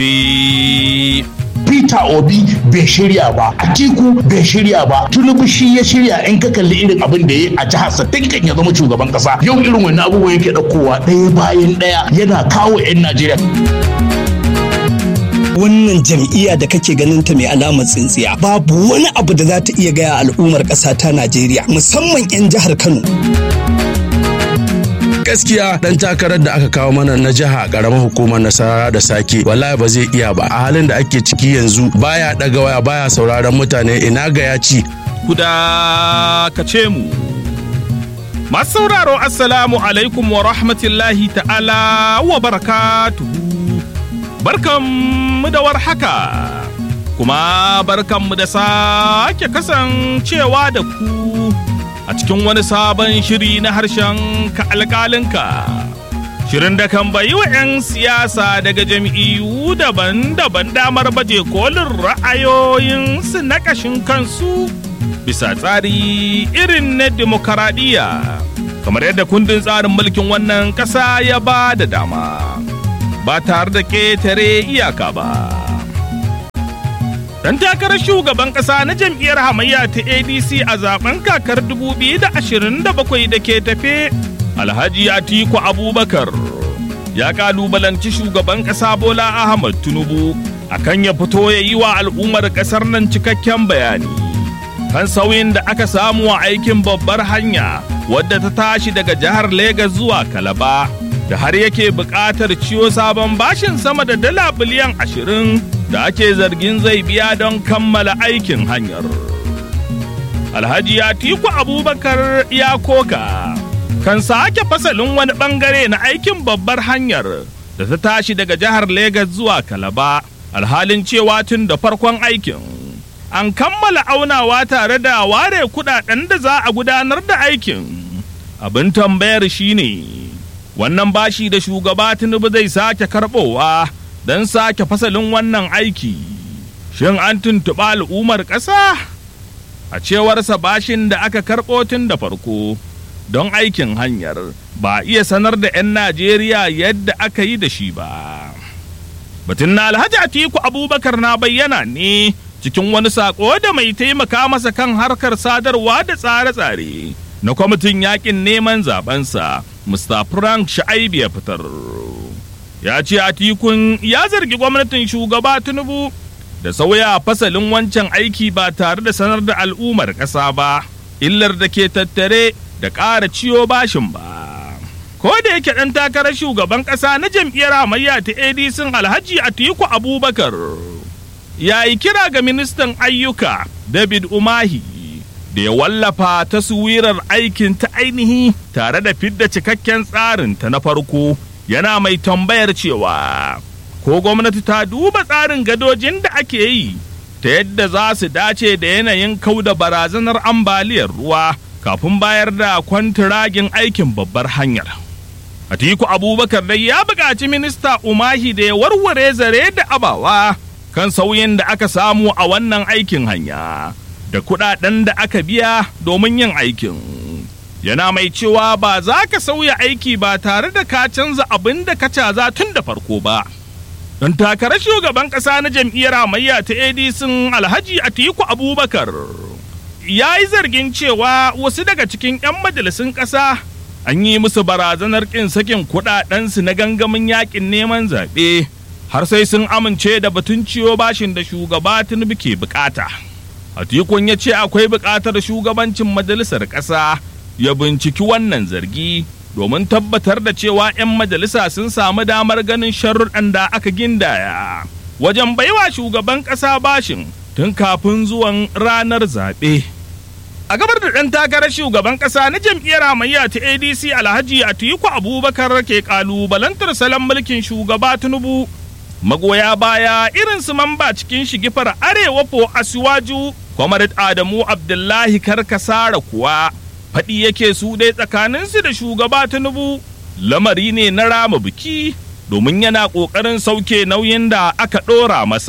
Peter Obi bai shirya ba, Atiku bai shirya ba, Tinubu shi ya shirya in ka kalli irin abin da ya a jihar sa tun kan ya zama shugaban kasa. Yau irin wannan abubuwan yake ɗaukowa ɗaya bayan ɗaya yana kawo 'yan Najeriya. wannan jam'iyya da kake ganin ta mai alamar tsintsiya babu wani abu da za ta iya gaya al'ummar ƙasa ta Najeriya musamman 'yan jihar Kano. gaskiya dan takarar da aka kawo mana na jiha karamar hukumar nasara da sake wallahi ba zai iya ba a halin da ake ciki yanzu baya daga waya baya sauraron mutane ina ga ya ci kuda ka ce mu masu sauraro assalamu alaikum wa rahmatullahi ta'ala wa barakatuhu barkanmu da warhaka kuma barkanmu da sake kasancewa da ku a cikin wani sabon shiri na harshen ka alƙalinka. Shirin da kan bayi wa 'yan siyasa daga jam'iyyu daban-daban damar baje kolin ra'ayoyinsu na ƙashin kansu bisa tsari irin na demokaradiyya kamar yadda kundin tsarin mulkin wannan ƙasa ya ba da dama ba tare da ƙetare iyaka ba. Dan takarar shugaban ƙasa na jam'iyyar hamayya ta ADC a zaben kakar 2027 da ke tafe, Alhaji Atiku Abubakar ya kalubalanci shugaban ƙasa Bola Ahmad Tinubu akan ya fito ya yi wa al'ummar ƙasar nan cikakken bayani. Kan sauyin da aka samu a aikin babbar hanya wadda ta tashi daga jihar Legas zuwa Kalaba. da har yake buƙatar ciwo sabon bashin sama da dala biliyan ashirin da ake zargin zai biya don kammala aikin hanyar. Alhaji Atiku Abubakar ya koka kan sake fasalin wani bangare na aikin babbar hanyar da ta tashi daga jihar Legas zuwa Kalaba alhalin cewa tun da farkon aikin. An kammala aunawa tare da ware kudaden da za a gudanar da aikin. Abin tambayar shine ne. wannan bashi da shugaba tinubu zai sake karbowa don sake fasalin wannan aiki shin an tuntuɓa al'ummar ƙasa a cewarsa bashin da aka karɓo tun da farko don aikin hanyar ba iya sanar da 'yan najeriya yadda aka yi da shi ba batun na alhaji atiku abubakar na bayyana ne cikin wani saƙo da mai taimaka masa kan harkar sadarwa da tsare-tsare na kwamitin yakin neman zabensa Mr. Frank Sha'aibu ya fitar. Ya ce Atikun ya zargi gwamnatin shugaba Tinubu da sauya fasalin wancan aiki ba tare da sanar da al'ummar ƙasa ba, illar da ke tattare da ƙara ciyo bashin ba. Ko da yake ɗan takarar shugaban ƙasa na jam'iyyar hamayya ta ADC Alhaji Atiku Abubakar ya yi kira ga ministan ayyuka David Umahi da ya wallafa taswirar aikin ta ainihi tare da fidda cikakken tsarin ta na farko yana mai tambayar cewa ko gwamnati ta duba tsarin gadojin da ake yi ta yadda za su dace da yanayin kau da barazanar ambaliyar ruwa kafin bayar da kwantiragin aikin babbar hanyar. Atiku Abubakar dai ya buƙaci minista Umahi da ya warware zare da abawa kan sauyin da aka samu a wannan aikin hanya. da kudaden da aka biya domin yin aikin. Yana mai cewa ba za ka sauya aiki ba tare da ka canza abin da ka caza tun da farko ba. Don takarar shugaban ƙasa na jam'iyyar hamayya ta ADC Alhaji Atiku Abubakar ya yi zargin cewa wasu daga cikin 'yan majalisun ƙasa an yi musu barazanar ƙin sakin kuɗaɗensu na gangamin yaƙin neman zaɓe har sai sun amince da batun ciwo bashin da shugaba Tinubu ke bukata. Atikun ya ce akwai buƙatar shugabancin majalisar ƙasa ya binciki wannan zargi domin tabbatar da cewa 'yan majalisa sun samu damar ganin sharruɗan da aka gindaya wajen baiwa shugaban ƙasa bashin tun kafin zuwan ranar zaɓe. A gabar da ɗan takarar shugaban ƙasa na jam'iyyar hamayya ta ADC Alhaji Atiku Abubakar ke ƙalubalantar salon mulkin shugaba Tinubu magoya baya irin su mamba cikin shigifar arewa po asiwaju Comrade Adamu Abdullahi Karkasara kuwa faɗi yake su dai tsakaninsu da shugaba Tinubu lamari ne na rama biki domin yana ƙoƙarin sauke nauyin da aka ɗora masa.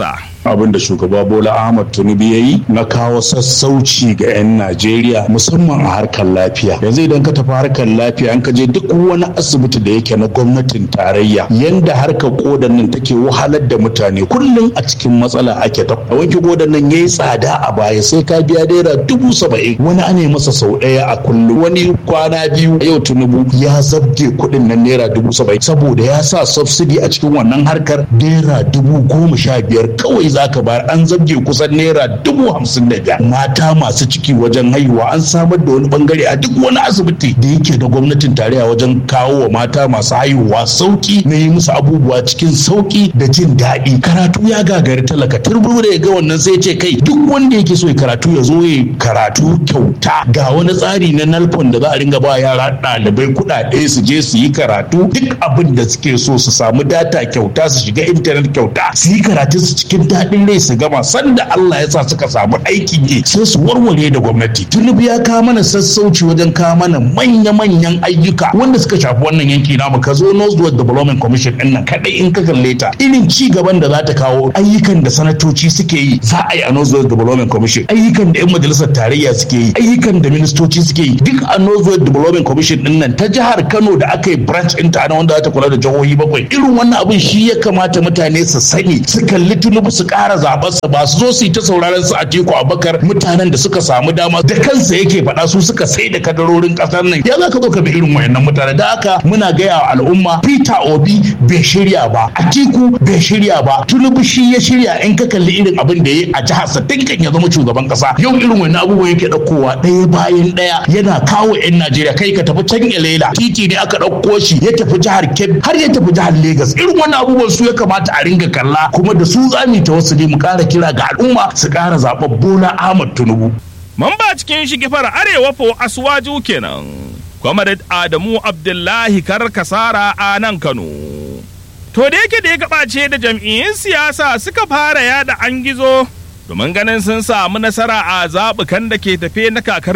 abin da shugaba bola ahmad tinubu ya yi na kawo sassauci ga 'yan najeriya musamman a harkar lafiya yanzu idan ka tafi harkar lafiya an ka je duk wani asibiti da yake na gwamnatin tarayya yanda harkar kodan nan take wahalar da mutane kullum a cikin matsala ake ta wanke kodan nan yayi tsada a baya sai ka biya naira dubu saba'in wani ana masa sau ɗaya a kullum wani kwana biyu yau tinubu ya zabge kuɗin nan naira dubu saba'in saboda ya sa subsidy a cikin wannan harkar naira dubu goma sha biyar kawai zaka bayar an zabge kusan naira dubu hamsin da biyar mata masu ciki wajen haihuwa an samar da wani bangare a duk wani asibiti da yake da gwamnatin tarayya wajen kawo wa mata masu haihuwa sauki na yi musu abubuwa cikin sauki da jin daɗi karatu ya gagari talaka turbu da ya ga wannan sai ce kai duk wanda yake so ya karatu ya zo ya karatu kyauta ga wani tsari na nalfon da za a ringa ba yara ɗalibai kuɗaɗe su je su yi karatu duk abin da suke so su samu data kyauta su shiga intanet kyauta su yi karatu su cikin daɗin rai su gama sanda Allah ya sa suka samu aikin yi sai su warware da gwamnati tunubu ya kawo mana sassauci wajen kawo mana manya-manyan ayyuka wanda suka shafi wannan yanki namu ka zo Northwest Development Commission ɗin nan kaɗai in ka kalle ta irin ci gaban da za ta kawo ayyukan da sanatoci suke yi za a yi a Northwest Development Commission ayyukan da 'yan majalisar tarayya suke yi ayyukan da ministoci suke yi duk a Northwest Development Commission ɗin nan ta jihar Kano da aka yi branch ɗinta na wanda za ta kula da jihohi bakwai irin wannan abin shi ya kamata mutane su sani su kalli tunubu su ƙara zaɓarsa ba su zo su yi ta sauraron su a teku abakar mutanen da suka samu dama da kansa yake faɗa su suka sai da kadarorin ƙasar nan ya za ka zo ka bi irin wayannan mutane da haka muna gaya wa al'umma peter obi bai shirya ba atiku bai shirya ba tunubu shi ya shirya in ka kalli irin abin da ya yi a jihar sa tinkan ya zama shugaban ƙasa yau irin wannan abubuwan yake ɗaukowa ɗaya bayan ɗaya yana kawo 'yan najeriya kai ka tafi can elela titi ne aka ɗauko shi ya tafi jihar kebbi har ya tafi jihar Legas irin wannan abubuwan su ya kamata a ringa kalla kuma da su zami ta wasu ne mu ƙara kira ga al'umma su ƙara zaɓar Bola Ahmad Tinubu. Mamba cikin shigifar Arewa fo Asuwaju kenan. Comrade Adamu Abdullahi Karkasara a nan Kano. To da yake da ya gabace da jam'iyyun siyasa suka fara yada an gizo domin ganin sun samu nasara a zaɓukan da ke tafe na kakar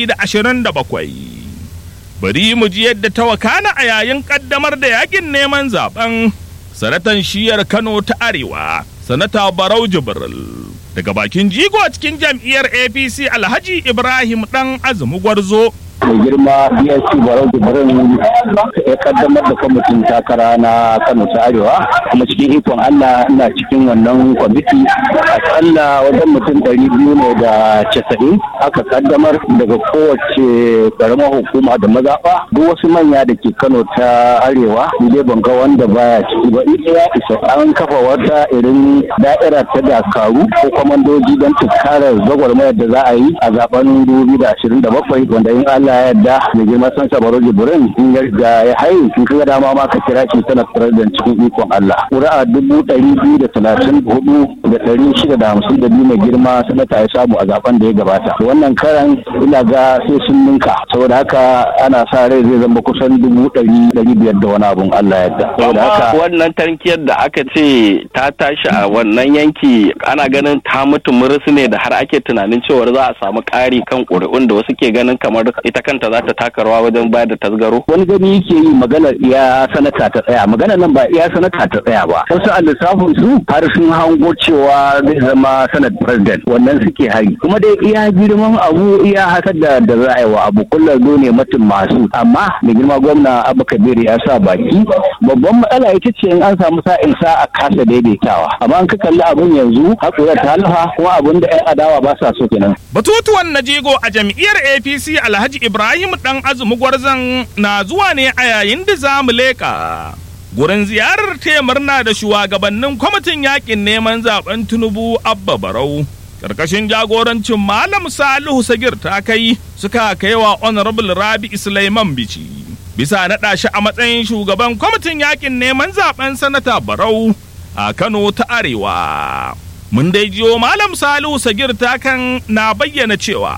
2027. Bari mu ji yadda ta wakana a yayin ƙaddamar da yakin neman zaben sanatan shiyar Kano ta Arewa, sanata Barau Jibril. Daga bakin jigo a cikin jam'iyyar APC Alhaji Ibrahim ɗan Azumi Gwarzo. mai girma bsc barau jibrin ya kaddamar da kwamitin takara na kano ta arewa kuma cikin ikon allah ina cikin wannan kwamiti akalla wajen mutum ɗari biyu ne da casa'in aka kaddamar daga kowace karamar hukuma da mazaɓa duk wasu manya da ke kano ta arewa ni dai ban ga wanda baya ciki ba ita ya isa an kafa wata irin da'ira ta dakaru ko kwamandoji don tunkarar gwagwarmayar da za a yi a zaben dubu da ashirin da bakwai wanda in allah Allah ya yarda da girma san sabaro jibrin in ya riga ya haye in ka dama ma ka kira shi tana president cikin ikon Allah ƙuri'a dubu ɗari biyu da talatin hudu da ɗari shida da hamsin da biyu mai girma sanata ya samu a zaben da ya gabata wannan karan ina ga sai sun ninka saboda haka ana sa rai zai zama kusan dubu ɗari ɗari biyar da wani abun Allah ya yarda saboda haka wannan tankiyar da aka ce ta tashi a wannan yanki ana ganin ta mutu murus ne da har ake tunanin cewar za a samu ƙari kan ƙuri'un da wasu ke ganin kamar ita kanta za ta taka rawa wajen bayar da tasgaro? wani gani yake yi maganar iya sanata ta tsaya maganar nan ba iya sanata ta tsaya ba wasu a lissafin su har sun hango cewa zai zama sanat president wannan suke hari kuma dai iya girman abu iya haka da da za a yi wa abu kullum zo ne mutum masu amma mai girma gwamna abu kabiru ya sa baki babban matsala ita ce in an samu sa'in sa a kasa daidaitawa amma an ka kalli abun yanzu hakura ta lafa kuma abun da 'yan adawa ba sa so kenan Batutuwan na jego a jam'iyyar APC Alhaji Ibrahim ɗan azumi gwarzon na zuwa ne a yayin da za mu leƙa. Gurin ziyarar taya murna da shugabannin kwamitin yakin neman zaben Tinubu Abba Barau. Karkashin jagorancin Malam Salihu Sagir ta kai suka kaiwa Honorable Rabi Sulaiman Bici. Bisa naɗa shi a matsayin shugaban kwamitin yakin neman zaben Sanata Barau a Kano ta Arewa. Mun dai jiyo Malam Salihu Sagir ta kan na bayyana cewa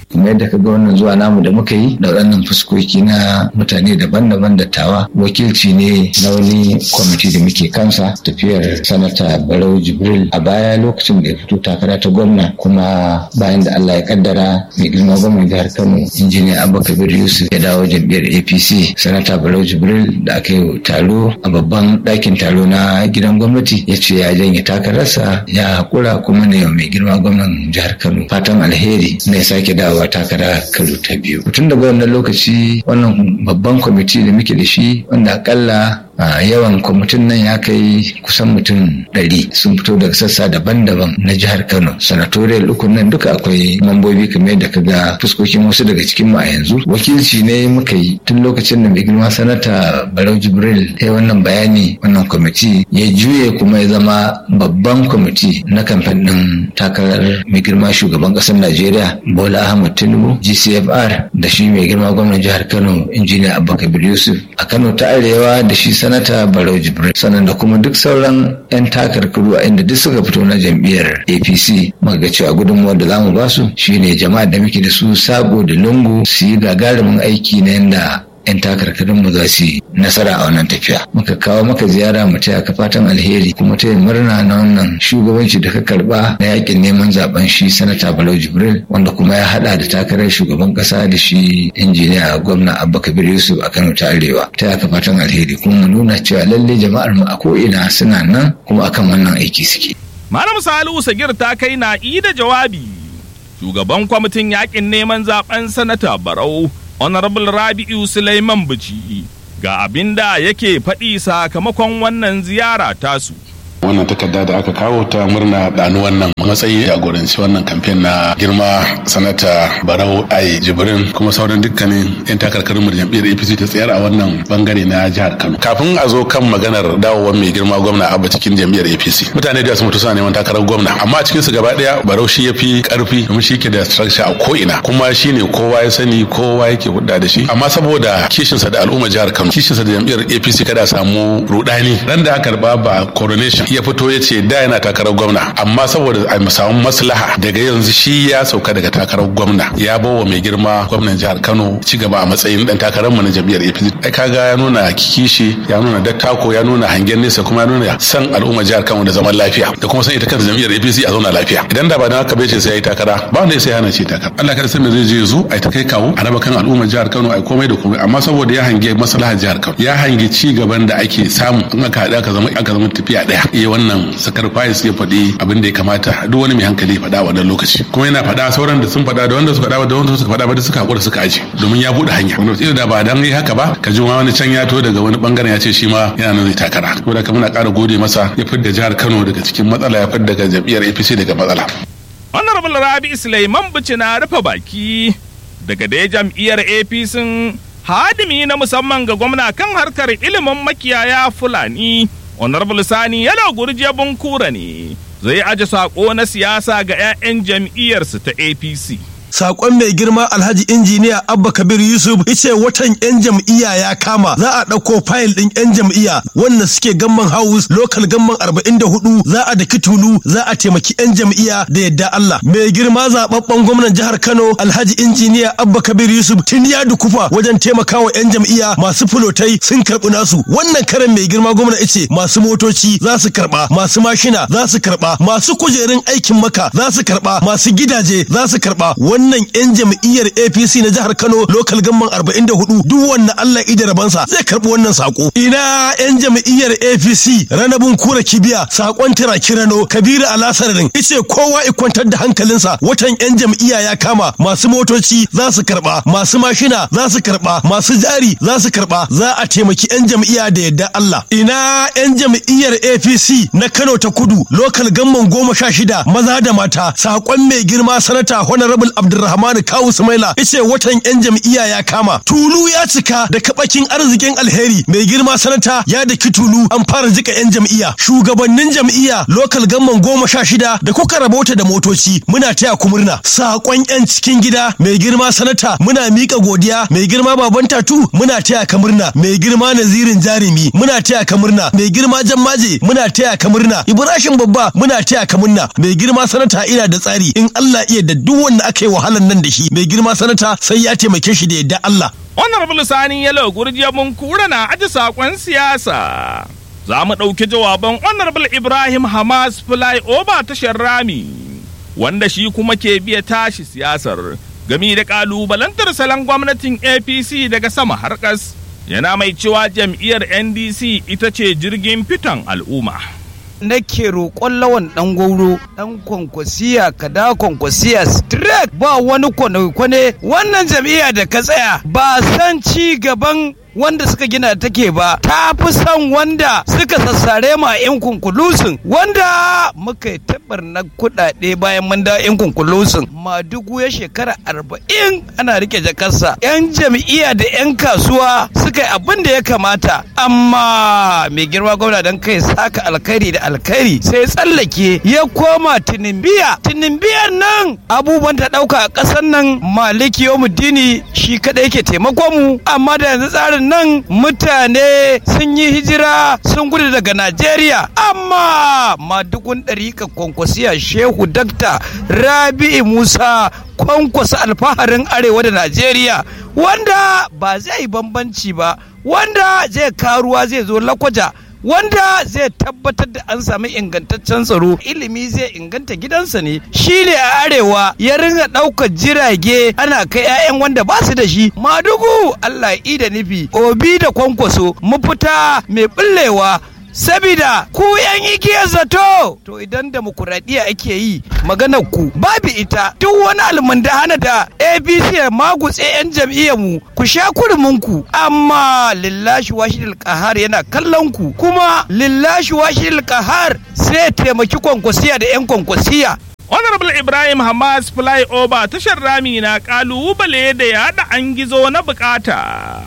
kuma yadda ka ga wannan zuwa namu da muka yi da waɗannan fuskoki na mutane daban-daban dattawa wakilci ne na wani kwamiti da muke kansa tafiyar sanata barau jibril a baya lokacin da ya fito takara ta gwamna kuma bayan da allah ya kaddara mai girma gwamnan jihar kano injiniya abba kabir yusuf ya dawo jam'iyyar apc sanata barau jibril da aka yi taro a babban ɗakin taro na gidan gwamnati ya ce ya janye takararsa ya haƙura kuma ne mai girma gwamnan jihar kano fatan alheri na ya sake dawowa takara karo ta biyu tun daga wannan lokaci wannan babban kwamiti da muke da shi wanda akalla a yawan kwamitin nan ya kai kusan mutum ɗari sun fito daga sassa daban-daban na jihar kano sanatoriyal ukun nan duka akwai mambobi kamar yadda ka ga fuskokin wasu daga cikin mu a yanzu wakilci ne muka yi tun lokacin da mai girma sanata barau jibril ya wannan bayani wannan kwamiti ya juye kuma ya zama babban kwamiti na kamfen ɗin takarar mai girma shugaban ƙasar najeriya bola ahmad tinubu gcfr da shi mai girma gwamnan jihar kano injiniya abba kabir yusuf a kano ta arewa da shi sanata barau jibril sannan da kuma duk sauran 'yan takarkaru a inda duk suka fito na jam'iyyar apc muka ga cewa gudunmuwar da zamu basu shine jama'a da muke da su sabo da lungu su yi gagarumin aiki na yanda 'yan takarkarin mu za su yi nasara a wannan tafiya muka kawo maka ziyara mu taya ka fatan alheri kuma ta yi murna na wannan shugabanci da ka karba na yakin neman zaben shi sanata balau jibril wanda kuma ya hada da takarar shugaban kasa da shi injiniya gwamna abba kabir yusuf a kano ta arewa ta ka fatan alheri kuma mu nuna cewa lalle jama'ar mu a ko'ina suna nan kuma akan wannan aiki suke Malam Salihu Sagir ta kai na da jawabi. Shugaban kwamitin yakin neman zaben sanata Barau, Honorable Rabi'u Sulaiman Bici, ga abin da yake faɗi sakamakon wannan ziyara tasu. wannan takarda da aka kawo ta murna ɗanu wannan matsayi a jagoranci wannan kamfen na girma sanata barau ai jibrin kuma sauran dukkanin yan takarkarin mu jam'iyyar apc ta tsayar a wannan bangare na jihar kano kafin a zo kan maganar dawowar mai girma gwamna abba cikin jam'iyyar apc mutane da su mutu suna neman takarar gwamna amma cikin su gaba daya barau shi ya fi karfi domin shi ke da structure a ko ina kuma shi ne kowa ya sani kowa yake hudda da shi amma saboda kishinsa da al'umma jihar kano kishinsa da jam'iyyar apc kada samu rudani ran da aka karba ba coronation ya fito ya ce da yana takarar gwamna amma saboda a samu maslaha daga yanzu shi ya sauka daga takarar gwamna ya bawa mai girma gwamnan jihar Kano ci gaba a matsayin dan takarar mu na jam'iyyar APC ai kaga ya nuna kishi ya nuna dattako ya nuna hangen nesa kuma ya nuna san al'umma jihar Kano da zaman lafiya da kuma san ita kanta jam'iyyar APC a zauna lafiya idan da ba dan haka bai ce sai yayi takara ba wanda sai hana ce takara Allah kada san me zai je zo ai ta kai kawo a raba kan al'umma jihar Kano ai komai da komai amma saboda ya hange maslahar jihar Kano ya hange ci gaban da ake samu in aka haɗa aka zama aka zama tafiya daya iya wannan sacrifice ya faɗi abin da ya kamata duk wani mai hankali ya faɗa wannan lokaci kuma yana faɗa sauran da sun faɗa da wanda suka faɗa da wanda suka faɗa ba da suka hakura suka aje domin ya buɗe hanya wanda da ba dan yi haka ba ka ji wani can ya to daga wani bangaren ya ce shi ma yana nan zai takara saboda ka muna ƙara gode masa ya fidda jihar Kano daga cikin matsala ya fidda daga jam'iyyar APC daga matsala Honorable Rabi Sulaiman Bici na rufe baki daga dai jam'iyyar APC hadimi na musamman ga gwamna kan harkar ilimin makiyaya Fulani honorable sani yana gurje bunkura ne zai aje sako na siyasa ga 'ya'yan jam'iyyarsu ta apc sakon mai girma alhaji injiniya abba kabir yusuf ice watan yan jam'iyya ya kama za a ɗauko fayil ɗin yan jam'iyya wanda suke gamman house local gamman arba'in da hudu za a daki tulu za a taimaki yan jam'iyya da yadda allah mai girma zababben gwamnan jihar kano alhaji injiniya abba kabir yusuf tun ya dukufa wajen taimakawa yan jam'iyya masu fulotai sun karɓi nasu wannan karan mai girma gwamna ice masu motoci za su karɓa masu mashina za su karɓa masu kujerun aikin maka za su karɓa masu gidaje za su karɓa wannan 'yan jam'iyyar APC na jihar Kano local gamman 44 duk wanda Allah ida rabansa zai karbi wannan sako. Ina 'yan jam'iyyar APC ranabun kura kibiya sakon tira kirano Kabiru Alasarin ice kowa i kwantar da hankalinsa watan 'yan jam'iyya ya kama masu motoci za su karba masu mashina za su karba masu jari za su karba za a taimaki 'yan jam'iyya da yadda Allah. Ina 'yan jam'iyyar APC na Kano ta kudu local gamman goma sha shida maza da mata sakon mai girma sanata honorable Abdulrahman Kawu Sumaila yace watan yan jam'iyya ya kama. Tulu ya cika da kabakin arzikin alheri mai girma sanata ya daki tulu an fara jika yan jam'iyya. Shugabannin jam'iyya lokal gamman goma sha shida da kuka rabota da motoci muna taya ku murna. Sakon yan cikin gida mai girma sanata muna mika godiya mai girma baban tatu muna taya ka murna mai girma nazirin jarumi muna taya ka murna mai girma jammaje muna taya ka murna Ibrahim babba muna taya ka murna mai girma sanata ina da tsari in Allah iya da duk wanda aka yi wahalan nan da shi mai girma sanata sai ya taimake shi da yadda Allah Honorable Sani Yalo Gurjiya mun kura na aji sakon siyasa. Za mu ɗauki jawaban Honorable Ibrahim Hamas Fly Over tashar Rami, wanda shi kuma ke biya tashi siyasar gami da ƙalubalantar salon gwamnatin APC daga sama har ƙas. Yana mai cewa jam'iyyar NDC ita ce jirgin fitan al'umma. nake roƙon lawan ɗan gauro ɗan kwankwasiya ka da kwankwasiya straight ba wani kwane-kwane wannan jam'iyya da ka tsaya ba san ci gaban wanda suka gina take ba ta fi son wanda suka sassare ma yan kunkulusun wanda muka yi tabar na kuɗaɗe bayan mun da yan kunkulusun madugu ya shekara arba'in ana rike jakarsa yan jam'iyya da yan kasuwa suka yi abin da ya kamata amma mai girma gwamna don kai saka alkhairi da alkhairi sai tsallake ya koma tinimbiya tinimbiyan nan abubuwan ta ɗauka a ƙasar nan maliki yomuddini shi kaɗai yake taimakon mu amma da yanzu tsarin nan mutane sun yi hijira sun gudu daga Najeriya amma madugun ɗarika kwankwasiya shehu dakta rabi'i musa kwankwasa alfaharin arewa da Najeriya wanda ba zai yi bambanci ba wanda zai karuwa zai zo lakwaja wanda zai tabbatar da an sami ingantaccen tsaro ilimi zai inganta gidansa ne shi ne a arewa ya ringa ɗaukar jirage ana kai 'ya'yan wanda ba su da shi madugu allah ya da nufi obi da kwankwaso mafita mai ɓullewa sabida ku yan igiyar zato to idan demokuraɗiyya ake yi maganar ku babu ita duk wani almundahana da abc ya magutse yan jam'iyyar mu ku sha kurumin ku amma lillashi washidil kahar yana kallon ku kuma lillashi washidil kahar sai taimaki kwankwasiya da yan kwankwasiya Honorable Ibrahim Hamas Flyover tashar rami na kalubale da yaɗa an gizo na bukata.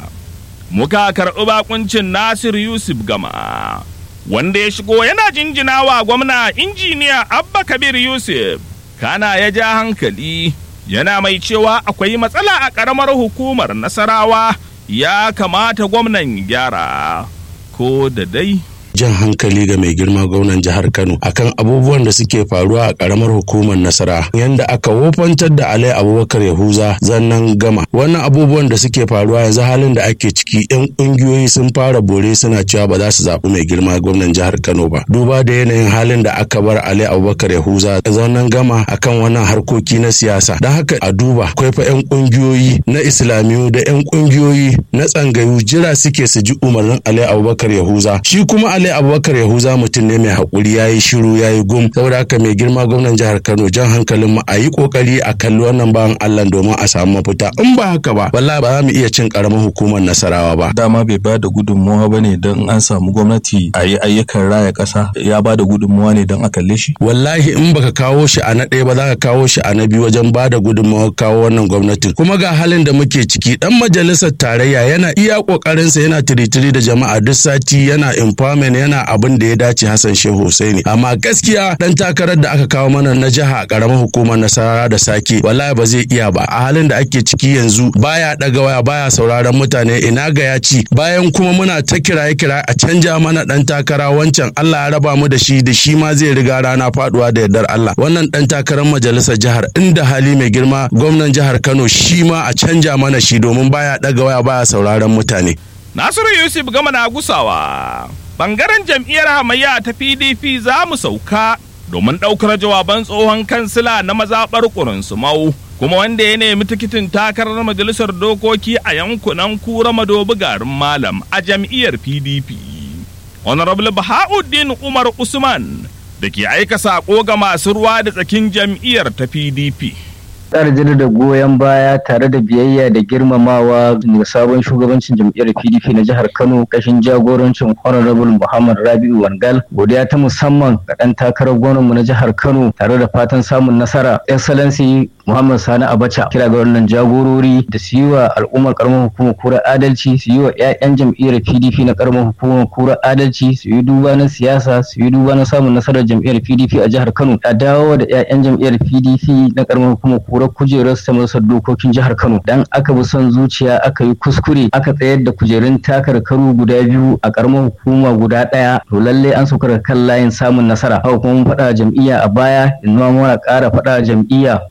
Muka karɓi bakuncin Nasir Yusuf Gama. wanda ya shigo yana jinjina wa gwamna injiniya abba kabir yusuf kana ya ja hankali yana mai cewa akwai matsala a ƙaramar hukumar nasarawa ya kamata gwamnan gyara ko da dai jan hankali ga mai girma gwamnan jihar Kano akan abubuwan da suke faruwa a karamar hukumar Nasara yanda aka wofantar da Alai Abubakar Yahuza zannan gama wannan abubuwan da suke faruwa yanzu halin da ake ciki yan kungiyoyi sun fara bore suna cewa ba za su zaɓi mai girma gwamnan jihar Kano ba duba da yanayin halin da aka bar Alai Abubakar Yahuza zannan gama akan wannan harkoki na siyasa don haka a duba akwai fa yan kungiyoyi na Islamiyu da yan kungiyoyi na tsangayu jira suke su ji umarnin Alai Abubakar Yahuza shi kuma Ali Abubakar Yahuza mutum ne mai haƙuri ya yi shiru ya yi gum saboda haka mai girma gwamnan jihar Kano jan hankalin mu a yi ƙoƙari a kalli wannan bawan Allah domin a samu mafita in ba haka ba wallahi ba za mu iya cin ƙaramin hukumar Nasarawa ba. Dama bai ba da gudunmawa ba ne don an samu gwamnati a yi ayyukan raya ƙasa ya ba da gudunmawa ne don a kalle shi. Wallahi in baka kawo shi a na ɗaya ba za ka kawo shi a na biyu wajen ba da gudunmawa kawo wannan gwamnatin kuma ga halin da muke ciki dan majalisar tarayya yana iya ƙoƙarinsa yana tiritiri da jama'a duk sati yana empowerment yana abin da ya dace Hassan Shehu Hussaini amma gaskiya dan takarar da aka kawo mana na jiha karamar hukumar Nasara da Sake wallahi ba zai iya ba a halin da ake ciki yanzu baya daga waya baya sauraron mutane ina ga ya ci bayan kuma muna ta kiraye kiraye a canja mana dan takara wancan Allah ya raba mu da shi da shi ma zai riga rana faduwa da yardar Allah wannan dan takarar majalisar jihar inda hali mai girma gwamnan jihar Kano shi ma a canja mana shi domin baya daga waya baya sauraron mutane Nasiru Yusuf gama na gusawa. Bangaren jam'iyyar hamayya ta PDP za mu sauka domin ɗaukar jawaban tsohon kansila na mazaɓar Mau kuma wanda ya nemi tikitin takarar majalisar dokoki a yankunan kura madobi garin malam a jam'iyyar PDP. Honorable Bahauddin Umar Usman da ke aika saƙo ga masu ruwa da tsakin jam'iyyar ta PDP. ƙara da goyon baya tare da biyayya da girmamawa ga sabon shugabancin jam'iyyar pdp na jihar kano kashin jagorancin honorable muhammad rabi'u wangal godiya ta musamman ga ɗan takarar gwamnanmu na jihar kano tare da fatan samun nasara excellency muhammad sani abacha kira ga wannan jagorori da su yi wa al'ummar karamar hukumar kura adalci su yi wa 'ya'yan jam'iyyar pdp na karamar hukumar kura adalci su yi duba na siyasa su yi duba na samun nasarar jam'iyyar pdp a jihar kano a dawo da 'ya'yan jam'iyyar pdp na karamar hukumar kura kujerar ta majalisar dokokin jihar Kano dan aka bi son zuciya aka yi kuskure aka tsayar da kujerun takarkaru guda biyu a karamar hukuma guda ɗaya to lalle an sauka da kan layin samun nasara haka kuma mun faɗa jam'iyya a baya in ma muna ƙara faɗa jam'iyya cewa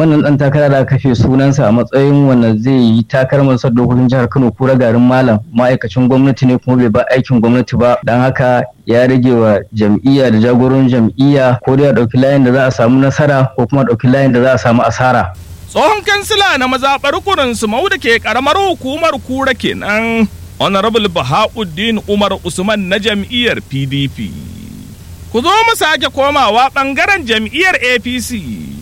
wannan dan takara da kashe sunansa a matsayin wanda zai yi takarar masar dokokin jihar Kano kura garin malam ma'aikacin gwamnati ne kuma bai ba aikin gwamnati ba dan haka ya rage wa jam'iyya da jagoran jam'iyya ko dai a ɗauki layin da za a samu nasara ko kuma ɗauki layin da za a samu asara. Tsohon kansila na mazaɓar kurin su da ke ƙaramar hukumar kura kenan Honorable Bahauddin Umar Usman na jam'iyyar PDP. Ku zo mu sake komawa ɓangaren jam'iyyar APC.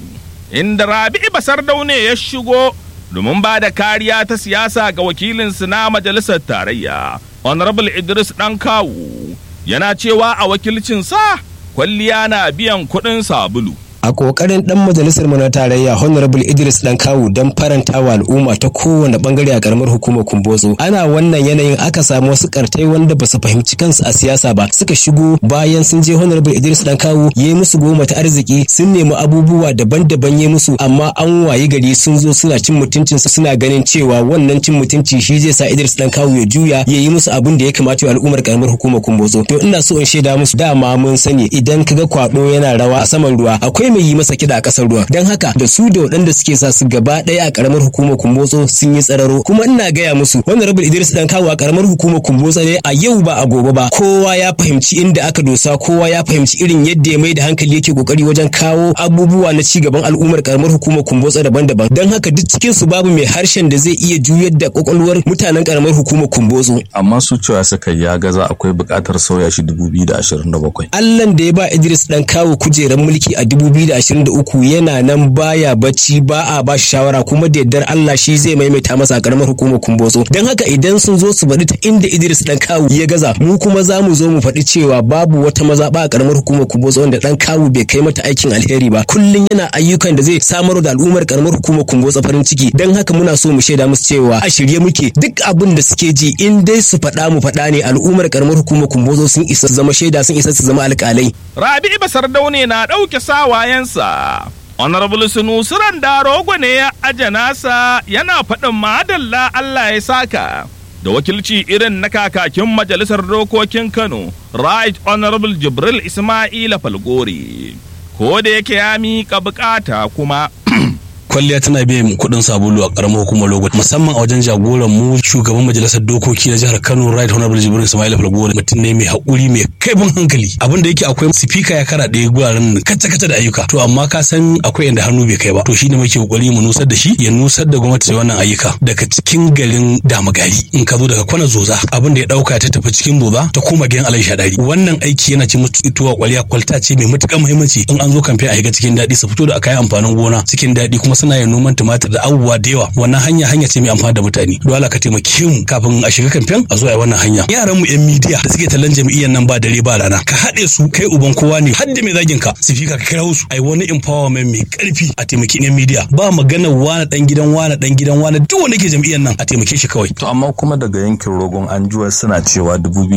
inda Rabi'u Basar Daune ya shigo domin ba da kariya ta siyasa ga wakilinsu na majalisar tarayya. Honorable Idris ɗan kawu yana cewa a wakilcinsa kwalliya na biyan kuɗin sabulu. a kokarin dan majalisar mu na tarayya honorable idris dan kawu don faranta wa al'umma ta kowane bangare a karamar hukumar kumbotso ana wannan yanayin aka samu wasu kartai wanda ba su fahimci kansu a siyasa ba suka shigo bayan sun je honorable idris dan kawu ya yi musu goma ta arziki sun nemi abubuwa daban-daban ya musu amma an wayi gari sun zo suna cin mutuncin suna ganin cewa wannan cin mutunci shi zai sa idris dan kawu ya juya ya yi musu abin da ya kamata wa al'ummar karamar hukumar kumbotso to ina so in shaida musu dama mun sani idan kaga kwado yana rawa a saman ruwa akwai mai yi masa kiɗa a ƙasar ruwa don haka da su da waɗanda suke sa su gaba ɗaya a ƙaramar hukumar kumbotso sun yi tsararo kuma ina gaya musu wannan rabin idris dan kawo a ƙaramar hukumar kumbotso ne a yau ba a gobe ba kowa ya fahimci inda aka dosa kowa ya fahimci irin yadda ya mai da hankali yake kokari wajen kawo abubuwa na ci gaban al'ummar ƙaramar hukumar kumbotso daban-daban don haka duk cikin su babu mai harshen da zai iya juyar da kwakwalwar mutanen ƙaramar hukumar kumbotso amma su cewa suka ya gaza akwai buƙatar sauya shi 2027 Allah da ya ba Idris dan kawo kujerar mulki a 2023 yana nan baya bacci ba a ba shi shawara kuma da yardar Allah shi zai maimaita masa a karamar hukumar kumbotso don haka idan sun zo su faɗi ta inda Idris dan kawu ya gaza mu kuma za mu zo mu faɗi cewa babu wata mazaɓa a karamar hukumar kumbotso wanda dan kawu bai kai mata aikin alheri ba kullum yana ayyukan da zai samar da al'ummar karamar hukumar kumbotso farin ciki don haka muna so mu shaida musu cewa a shirye muke duk abin da suke ji in dai su faɗa mu faɗa ne al'ummar karamar hukumar kumbotso sun isa zama shaida sun isa su zama alƙalai. Rabi'u Basar Daune na ɗauke sawayensa. Honorable Sunusuran Darogo ne ya aje nasa yana faɗin madalla Allah ya saka. Da wakilci irin na kakakin majalisar dokokin Kano, Right Honorable Jibril Ismaila Falgore. Ko da yake ya miƙa bukata kuma kwalliya tana biyan kuɗin sabulu a ƙaramar hukumar logo musamman a wajen jagoran mu shugaban majalisar dokoki na jihar Kano Right Honorable Jibril Ismail Falgore mutum ne mai haƙuri mai kaifin hankali abin da yake akwai sifika ya kara ɗaya guraren kacce kacce da ayyuka to amma ka san akwai inda hannu bai kai ba to shine muke kokari mu nusar da shi ya nusar da gwamnati da wannan ayyuka daga cikin garin Damagari in ka zo daga kwana zoza abin da ya dauka ta tafi cikin boza ta koma gidan Alai Shadari wannan aiki yana ci mutu ituwa kwaliya kwalta ce mai matuƙar muhimmanci in an zo kamfe a shiga cikin daɗi su fito da kayan amfanin gona cikin daɗi kuma suna yin noman tumatir da abubuwa da yawa wannan hanya hanya ce mai amfani da mutane dole ka taimake mu kafin a shiga kamfen a zo a wannan hanya yaran mu yan midiya da suke tallan jami'iyyar nan ba dare ba rana ka haɗe su kai uban kowa ne har da mai zagin ka su fika ka kira su ai wani empowerment mai karfi a taimaki yan midiya ba magana wani dan gidan wani dan gidan wani duk wanda ke jami'iyyar nan a taimake shi kawai to amma kuma daga yankin rogon anjuwa suna cewa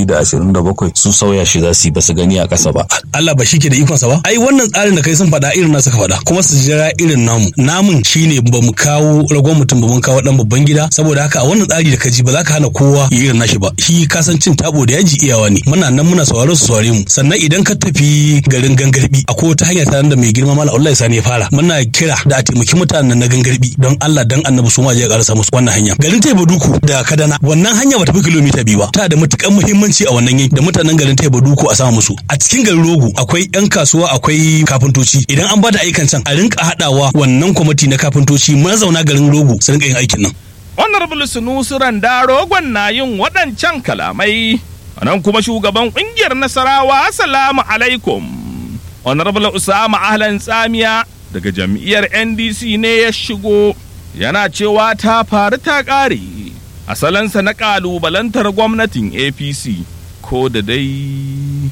2027 su sauya shi za su yi ba su gani a ƙasa ba Allah ba shi ke da ikonsa ba ai wannan tsarin da kai sun faɗa irin na suka faɗa kuma su jira irin namu namun shine ba mu kawo ragon mutum ba mun kawo dan babban gida saboda haka a wannan tsari da kaji ba za ka hana kowa ya irin nashi ba shi kasancin tabo da yaji iyawa ne muna nan muna sauraro su saurare mu sannan idan ka tafi garin gangarbi akwai wata hanya ta da mai girma mala Allah sani ya fara muna kira da a taimaki mutanen na gangarbi don Allah dan annabi su ma je karasa musu wannan hanya garin Taibaduku da Kadana wannan hanya ba ta fi kilomita biyu ba ta da matukar muhimmanci a wannan yanki da mutanen garin Taibaduku a sama musu a cikin garin Rogo akwai yan kasuwa akwai kafintoci idan an bada ayyukan can a rinka hadawa wannan kwamiti na kafintoci mazauna garin Rogo su rinka yin aikin nan Honorable Sunusu Rogon na yin waɗancan kalamai. Nan kuma shugaban ƙungiyar Nasarawa Assalamu alaikum. Honorable Usama Ahlan Tsamiya daga jam'iyyar NDC ne ya shigo yana cewa ta faru ta ƙare. Asalansa na ƙalubalantar gwamnatin APC ko da dai.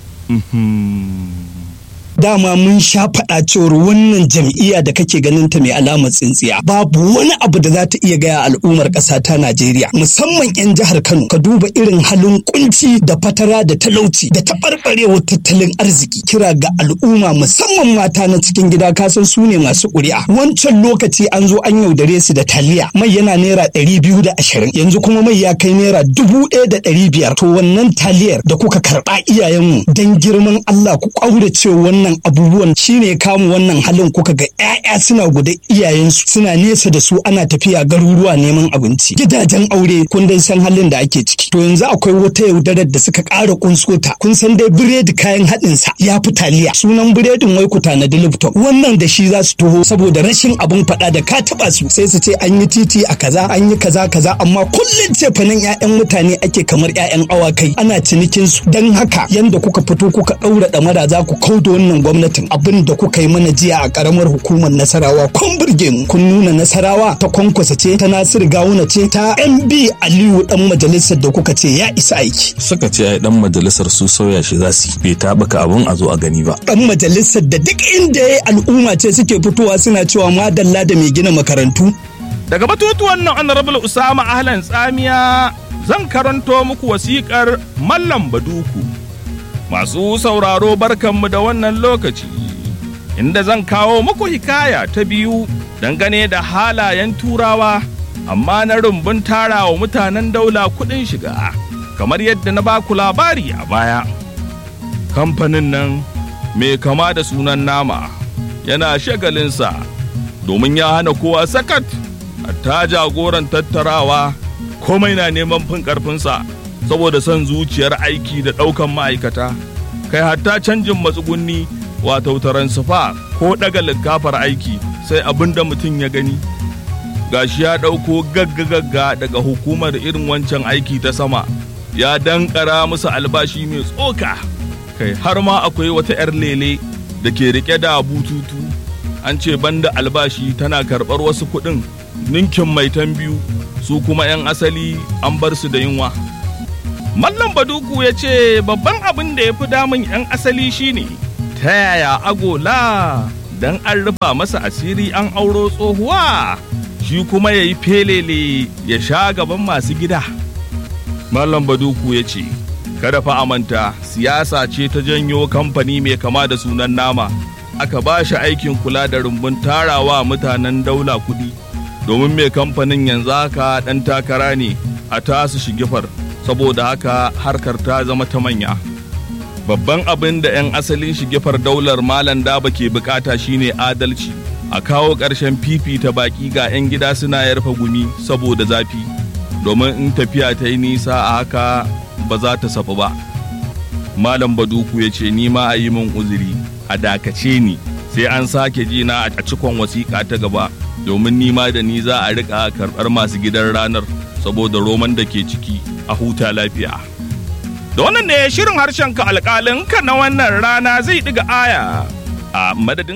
dama mun sha faɗa cewar wannan jam'iyya da kake ganin ta mai alamar tsintsiya babu wani abu da za ta iya gaya al'ummar ƙasa ta Najeriya musamman 'yan jihar Kano ka duba irin halin kunci da fatara da talauci da taɓarɓarewar tattalin arziki kira ga al'umma musamman mata na cikin gida kasan su ne masu ƙuri'a wancan lokaci an zo an yaudare su da taliya mai yana naira ɗari biyu da ashirin yanzu kuma mai ya kai naira dubu ɗaya da ɗari biyar to wannan taliyar da kuka karɓa iyayenmu dan girman Allah ku ƙaurace wannan wannan abubuwan shine kamu wannan halin kuka ga 'ya'ya suna guda iyayensu suna nesa da su ana tafiya garuruwa neman abinci gidajen aure kun dai san halin da ake ciki to yanzu akwai wata yaudarar da suka ƙara kunsota kun san dai biredi kayan haɗin sa ya fi taliya sunan biredin wai ku tanadi lipton wannan da shi za su taho saboda rashin abin faɗa da ka taɓa su sai su ce an yi titi a kaza an yi kaza kaza amma kullum ce fanan 'ya'yan mutane ake kamar 'ya'yan awakai ana cinikin su don haka yanda kuka fito kuka ɗaura ɗamara za ku kauda wannan gwamnatin abin da kuka yi mana jiya a ƙaramar hukumar nasarawa kun burge mu kun nuna nasarawa ta kwankwasa ce ta nasiru gawuna ce ta mb aliyu dan majalisar da kuka ce ya isa aiki suka ce ai dan majalisar su sauya shi za su bai taɓuka abun a zo a gani ba dan majalisar da duk inda ya al'umma ce suke fitowa suna cewa madalla da mai gina makarantu daga batutuwan nan honorable usama ahlan tsamiya zan karanto muku wasiƙar mallam baduku masu sauraro barkanmu da wannan lokaci inda zan kawo muku hikaya ta biyu dangane da halayen turawa amma na rumbun tarawa mutanen daula kuɗin shiga kamar yadda na baku labari a baya kamfanin nan mai kama da sunan nama yana shagalinsa domin ya hana kowa sakat ta jagoran tattarawa komai na neman fin karfinsa saboda son zuciyar aiki da ɗaukan ma'aikata kai hatta canjin matsugunni wato taransifa ko ɗaga likafar aiki sai abin da mutum ya gani gashi ya ɗauko gagga-gagga daga hukumar irin wancan aiki ta sama ya dankara musu albashi mai tsoka kai har ma akwai wata 'yar lele da ke rike da bututu an ce banda albashi tana karɓar wasu kuɗin ninkin maitan biyu su kuma 'yan asali an bar su da yunwa mallam baduku ya ce babban abin da ya fi damun 'yan asali shine ta yaya agola don an rufa masa asiri an auro tsohuwa shi kuma ya yi felele ya sha gaban masu gida mallam baduku ya ce kada fa amanta siyasa ce ta janyo kamfani mai kama da sunan nama aka ba shi aikin kula da rumbun tarawa mutanen daula kudi domin mai kamfanin yanzu haka ɗan takara ne a tasu shigifar saboda haka harkar ta zama ta manya babban abin da 'yan asalin shigifar daular malam daba ke bukata shine adalci a kawo ƙarshen fifita baki ga 'yan gida suna yarfa gumi saboda zafi domin in tafiya ta yi nisa a haka ba za ta safu ba malam baduku ya ce ni ma a yi min uzuri a dakace ni sai an sake jina a cikon wasiƙa ta gaba domin nima da ni za a rika karɓar masu gidan ranar saboda roman da ke ciki a huta lafiya. Da wannan ne shirin harshen ka alƙalin ka na wannan rana zai ɗiga aya a madadin